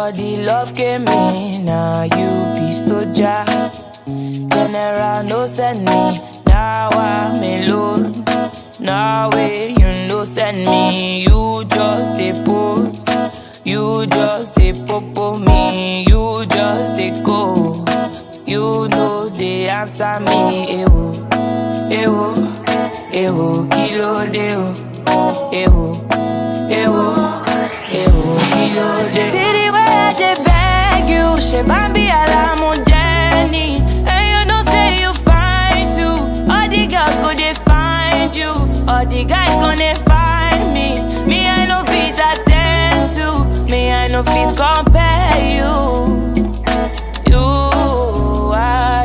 Before the love came in, now you be soldier. General no send me, now I'm alone. Now way you no send me, you just a pose. You just a popo me, you just a go. You know they answer me, ewo, ewo, ewo, kilo deo, ewo, ewo, ewo, kilo deo. See the way I dey beg you, she bambi alamu Jenny, and you know say you fine too. All the girls go dey find you, all the guys gonna find me. Me I no fit attend to, me I no fit compare you. You, I,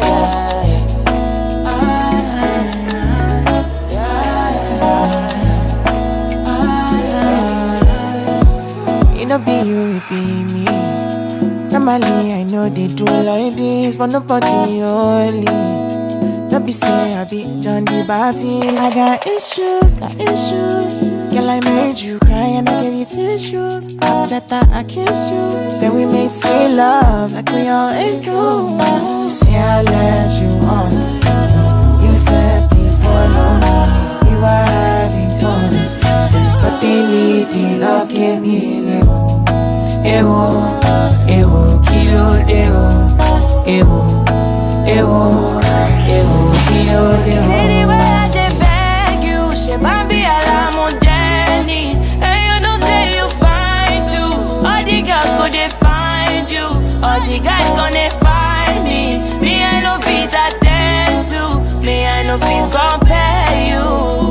It no be you, it be me. Normally, I know they do like this, but nobody only. Don't be say I be John the Baptist. I got issues, got issues. Girl, I made you cry and I gave you tissues. After that, I kissed you. Then we made sweet love like we always do. Say I let you on. You said before long we were having fun. Then suddenly the love came in. Ewo, ewo, kilo deo. Ewo, ewo, ewo, kilo deo. See the way I dey beg you, she bambi alamu Jenny, and you know say you fine too. All the girls go dey find you, all the guys gonna find me. Me I no fit attend to, me I no fit compare you.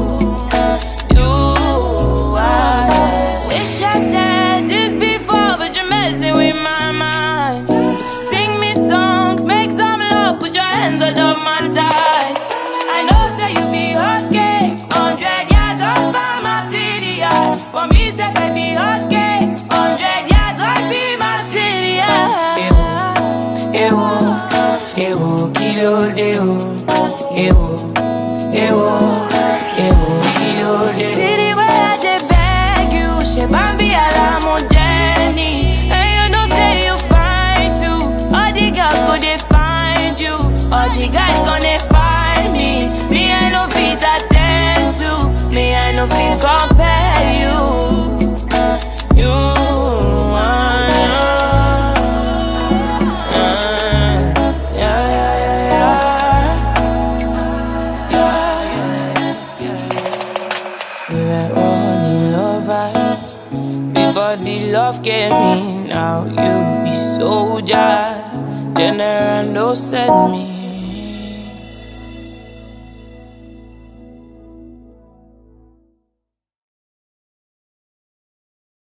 You, I wish I said this before, but you're messing with my mind. Sing me songs, make some love, put your hands on my thighs. I know say you be hot cake, hundred yards off by my TDI. For me, say I be hot cake, hundred yards off be my TDI. Ewo, ewo, kilo deo, ewo, ewo, ewo, kilo deo. See the way I dey beg you, she bambi alamu Jenny, and you know say you fine too. All the girls go dey find you, all the guys gonna find me. Me I no fit attend to, me I no fit compare you. You, ah, ah, yeah, yeah, yeah, yeah, yeah, yeah. We were only lovers before the love came in. Now you be soldier, general no send me.